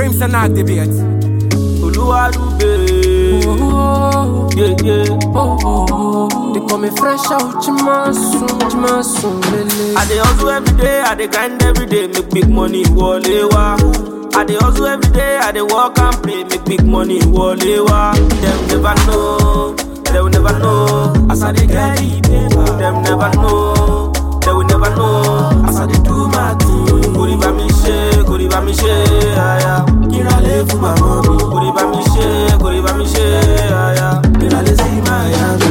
Dreams and activate. Oluwadube. Yeah, yeah. They call me fresh out, Chimasun, Chimasun, Lele. I dey hustle every day, I dey grind every day, make big money wọlé wá. I dey hustle every day, I dey work and play, make big money wọlé wá. Dem never know, they will never know, as I dey get the paper. Dem never know, they will never know, as I dey do my thing. Kò rí bá mi ṣe, kò rí bá mi ṣe, àyà. Kíra lè fún màmá mi. Kò rí bá mi ṣe, kò rí bá mi ṣe, àyà. Kíra lè sí Miami.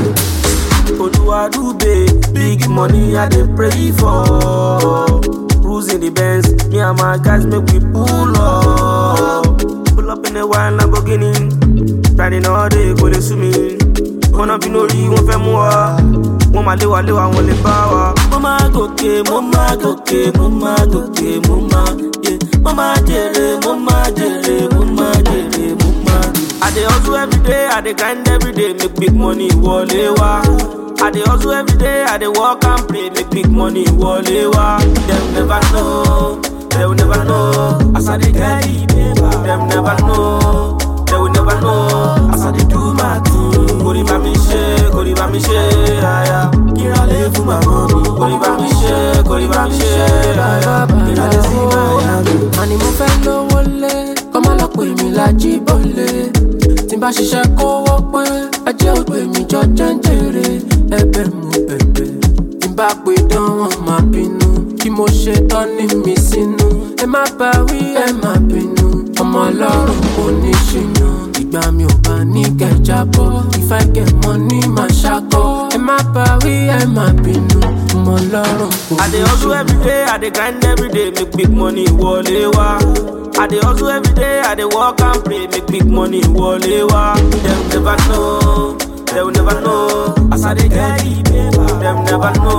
Oluwadube, big money I dey pray for. Cruising the Benz, me and my guys make we pull up. Pull up in a white Lamborghini, riding all day kò lè sú mi. Kọ́nà bí lórí wọ́n fẹ́ mú wa, wọ́n máa lé wa lé wa wọ́n lè bá wa. Mo máa gòkè, mo máa gòkè, mo máa gòkè, mo máa yé. Mo máa jèrè, mo máa jèrè, mo máa jèrè, mo máa. I dey hustle every day, I dey grind every day, make big money wọlé wá. I dey hustle every day, I dey work and play, make big money wọlé wá. Dem never know, they will never know, as I dey get the paper. Dem never know, they will never know, as I dey do my thing. Kò rí bá mi ṣe, kò rí bá mi ṣe, àyà. Kíra lè fún màmá mi. Kò rí bá mi ṣe, kò rí bá mi ṣe, àyà. Kíra lè sí Miami. Àní mo fẹ́ lówó lé, kọ́ má lọ pè mí lájí bọ́lé. Tí n bá ṣiṣẹ́ kówó pé, ajé ò pè mí jọ jẹ́ńjẹ̀rẹ̀. Ẹ̀bẹ̀ mo bẹ̀bẹ̀. Tí n bá pè dán wọn máa bínú. Kí mo ṣe tán ní mi sínú. Ẹ má bá wí, ẹ má bínú. Ọmọ ọlọ́run kò ní ṣìnà. Ìgbà mi ò bá ní kẹjà bọ̀. Ìfẹ́ kẹ̀ mọ́ ní màá ṣakọ. Ẹ má bá wí, ẹ má bínú. Ọmọ ọlọ́run kò I ní dey hustle ṣìnà. every day, I dey grind every day, make big money wọlé wá. I dey hustle every day, I dey work and play, make big money wọlé wá. Dem never know, they will never know, as I dey get the paper. Dem never know,